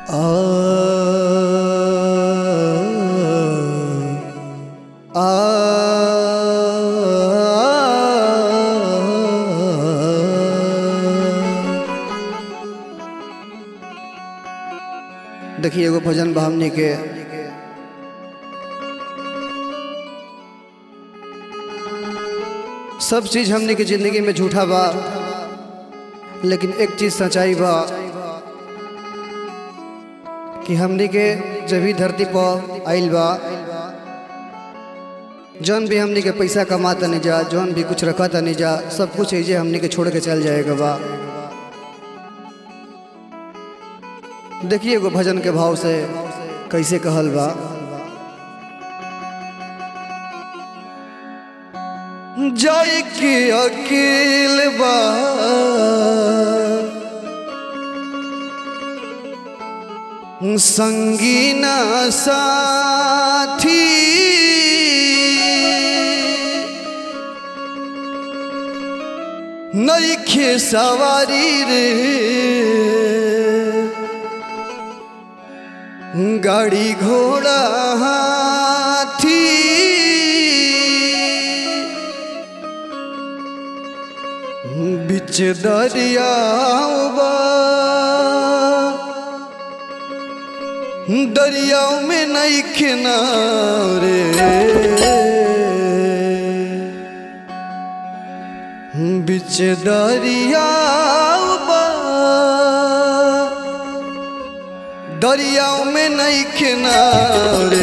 देखिए एगो भजन बा हमनी के सब चीज हमनी के जिंदगी में झूठा बा लेकिन एक चीज सच्चाई बा कि हमनी के जब भी धरती पर आइल बा जौन भी हमनी के पैसा कमाता नहीं जा जौन भी कुछ रखता नहीं जा सब कुछ ऐसे हमनी के छोड़ के चल जाएगा बा देखिए एगो भजन के भाव से कैसे कहल बा जय के अकेल बा संगीना साथी नईखे सवारी रे गाड़ी घोड़ा हाथी बिच दरिया दरियाओं में नहीं किनारे बिच दरिया दरियाओं में नहीं किनारे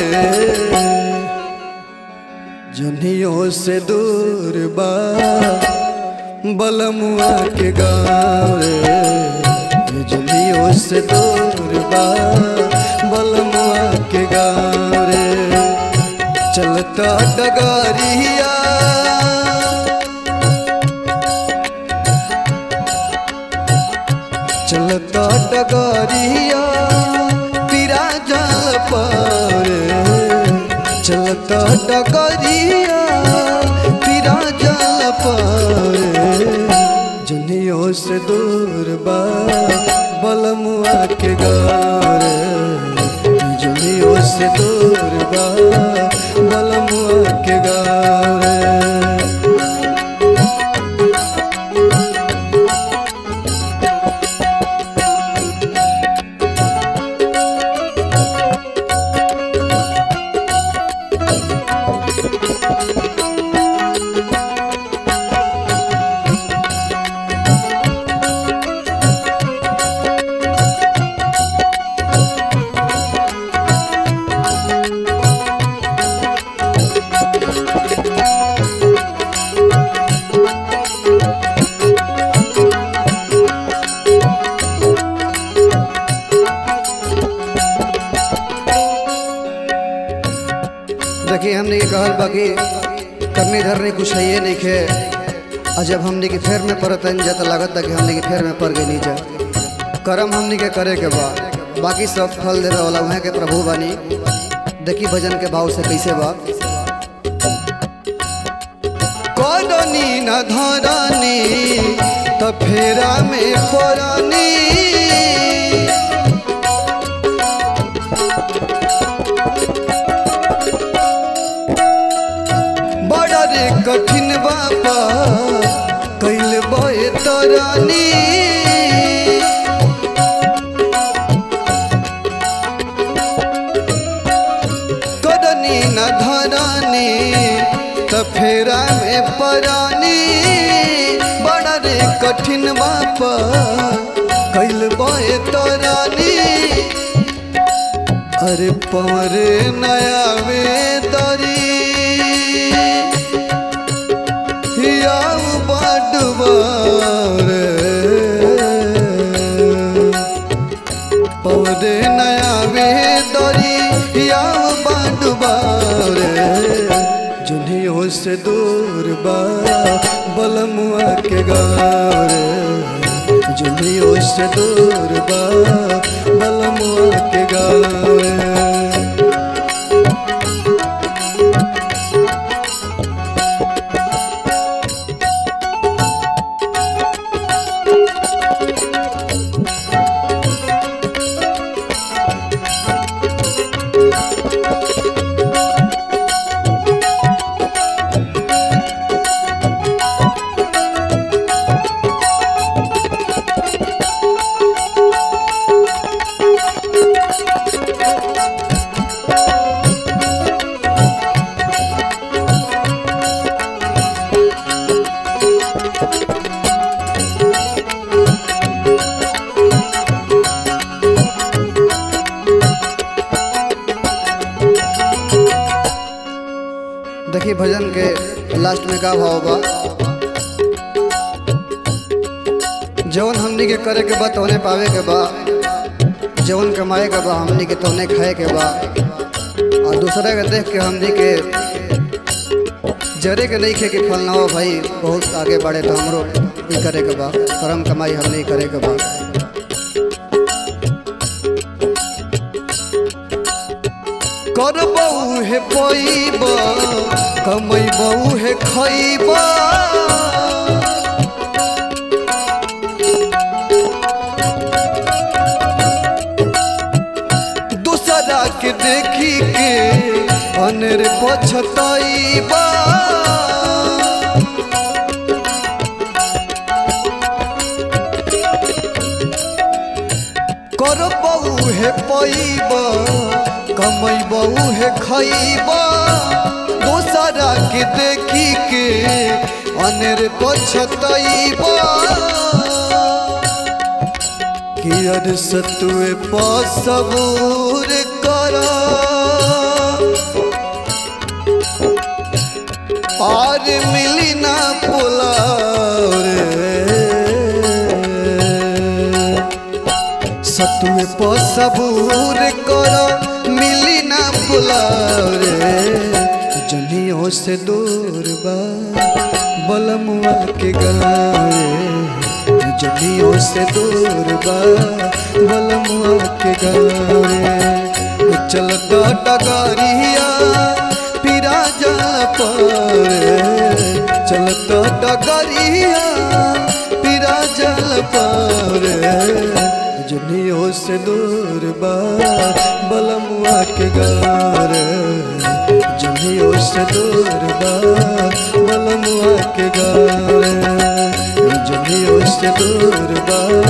जनियों से दूर बा बलमुआ के गाँव रे जनियों से दूर बा बलमुआ के गाँव रे चलता डगारिया चलता डगारिया पीरा जल पर चलता डगारिया पीरा जल पर जनियों से दूर बा बलमुआ के गार जनियों से दूर बा बलमुआ के गार देखिए हमने के कहल बा कि करनी धरनी कुछ है ये नहीं खे और जब हमने के फेर में पड़त जा तो लागत कि हमने के फेर में पड़ गई नीचे कर्म हमने के करे के बा बाकी सब फल देवे वाला वहाँ के प्रभु बानी देखी भजन के भाव से कैसे बा करनी न धरनी तो फेरा में पड़नी बड़ा रे कठिन बाबा कैल बे तरानी कदनी न धरानी त फेरा में परानी बड़ा रे कठिन बाबा कैल बे तरानी अरे पवरे नया में दरी याऊ बाडुबार पौधे नया वे दरी याऊ बाडुबार जुनियों से दूर बा बलमुआ के गार जुनियों से दूर बा बलमुआ के गार भजन के लास्ट में का भाव बा जवन हमनी के करे के बा तोने पावे के बा जवन कमाए के बा हमनी के तोने खाए के बा और दूसरा के देख के हमनी के जरे के नहीं खे के फल ना हो भाई बहुत आगे बढ़े तो हमरो ई करे के बा कर्म कमाई हमनी करे के बा करबऊ हे पैब कमैबऊ हे खैब दूसरा के देखी के अनेर पछतैबा करबऊ हे पैब कमैबऊ हे खैब दोसरा के देखी के अनेर पछतैब कि अर सतुए पसबूर कर और मिली ना पुलार सतुए पसबूर कर मिली ना पुलार जनियों से दूर बा बलमुआ के गारे जनियों से दूर बा बलमुआ के गारे चलता डगरिया पिरा जल पर चलता डगरिया पिरा जल पर जनियों से दूर बा बलमुआ के गार जनियों से दूर बा बलमुआ के गार जनियों से दूर बा